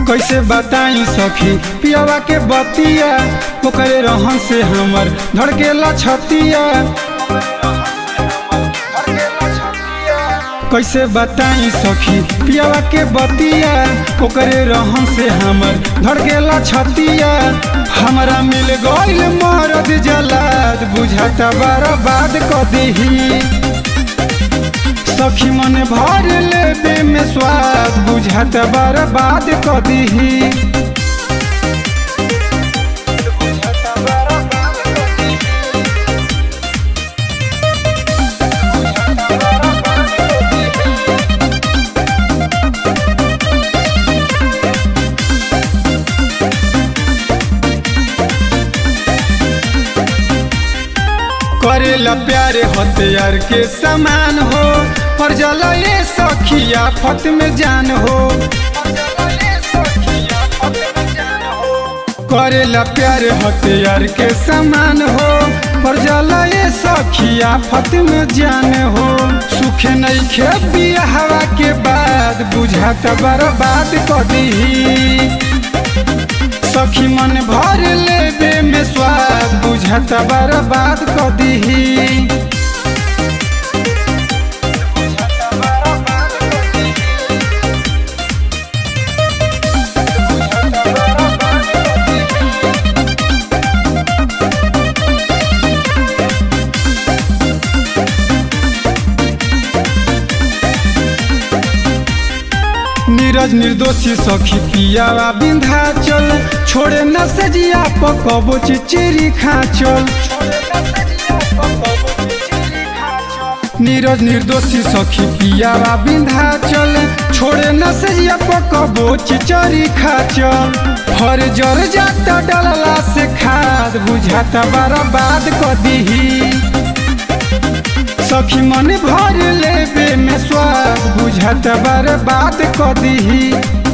कैसे बताई सखी पियावा के बतिया ओकरे रहन से हमर धड़केला छतिया कैसे बताई सखी पियावा के बतिया ओकरे रहन से हमर धड़केला छतिया हमरा मिल गइल मरद जलाद बुझाता बर्बाद क दीही सखी मन भर लेबे में स्वाद बुझाता बर्बाद क दीही करेला प्यारे हथियार के समान हो पर जला ये सखिया फत में जान हो करेला प्यारे हथियार के समान हो पर जला ये सखिया फत में जान हो सुखे नहीं खे हवा के बाद बुझाता बर्बाद क दीही सखी मन भर लेबे में स्वाद बुझाता बर्बाद क दीही नीरज निर्दोषी सखी पियावा बिंधा चल छोड़े न सजिया पकबो चिचिरी खाचल नीरज निर्दोषी सखी पियावा बिंधा चल छोड़े न सजिया पकबो चिचरी खाचल हर जर जाता डलला से खाद बुझाता बर्बाद क दीही सखी मन भर लेबे में स्वाद बुझाता बर्बाद क दीही